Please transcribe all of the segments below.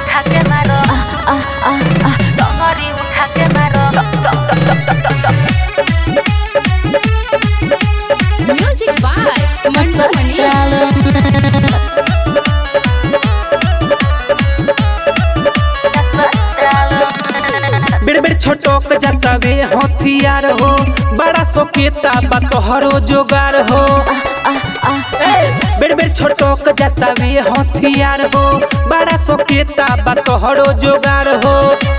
उठा के मारो डोंगरी उठा के मारो Music by Mandu Mani. बेड़ बेड़ छोटोक जतावे हथियार हो बड़ा सोकेता बा तोहरो जोगार हो ए, बेड़ बेड़ छोटोक जतावे हथियार हो बड़ा सोकेता बा तोहरो जोगार हो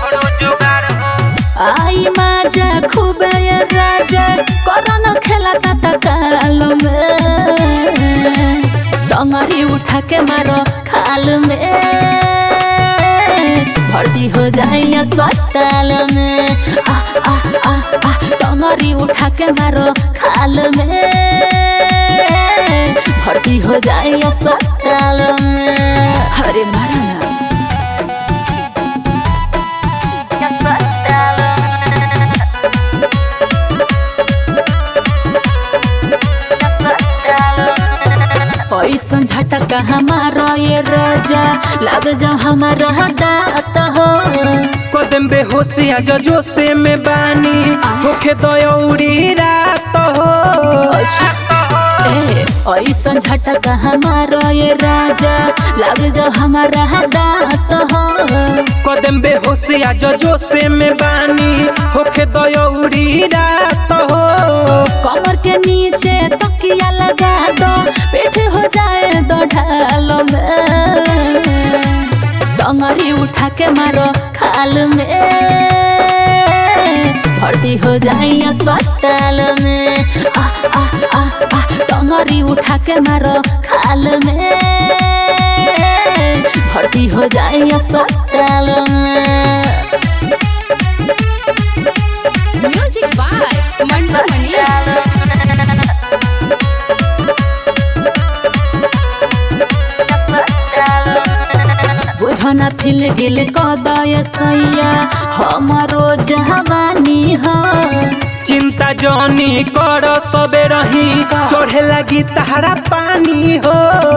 आई माझा खूब ये राजा कोरोना खेला ता काल में डोंगरी उठा के मारो खाल में भर्ती हो जाए अस्पताल में आ आ आ आ डोंगरी उठा के मारो खाल में भर्ती हो जाए अस्पताल में अरे मारा ना ऐसन झटका हमारा ये राजा लग जाओ हमारा दात हो कदम बेहोशिया जजो से में बानी होखे दयौरी रात हो ए, ऐसन झटका हमारा ये राजा लग जाओ हमारा दात हो कदम बेहोशिया जजो से में बानी होखे दयौरी रात हो कमर के नीचे तकिया लगा दो पेट हो जाए दो ढाल में डंगरी उठा के मारो खाल में भर्ती हो जाए अस्पताल में आ आ आ आ डंगरी उठा के मारो खाल में भर्ती हो जाए अस्पताल में म्यूजिक बाय मंटू मनी बुझना फिल गिल कदय सैया हमारो जवानी हो चिंता जनी कर सबे रही चढ़े लगी तहरा पानी हो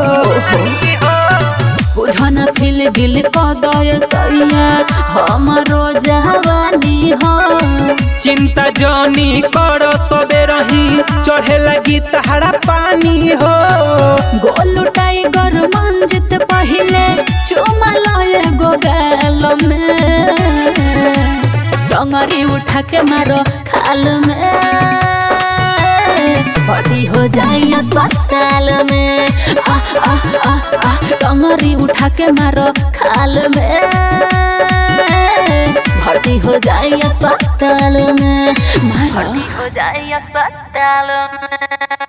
बुझना फिल गिल कदय सैया हमारो जवानी हो चिंता जनी कर सबे रही चढ़े लगी तहरा पानी हो गोलू टाइगर मंजित पहिले चुमा लय गो गाल में डंगरी उठा के मारो खाल में भर्ती हो जाए अस्पताल में आ आ आ आ डंगरी उठा के मारो खाल में भर्ती हो जाए अस्पताल में मारो हो जाए अस्पताल में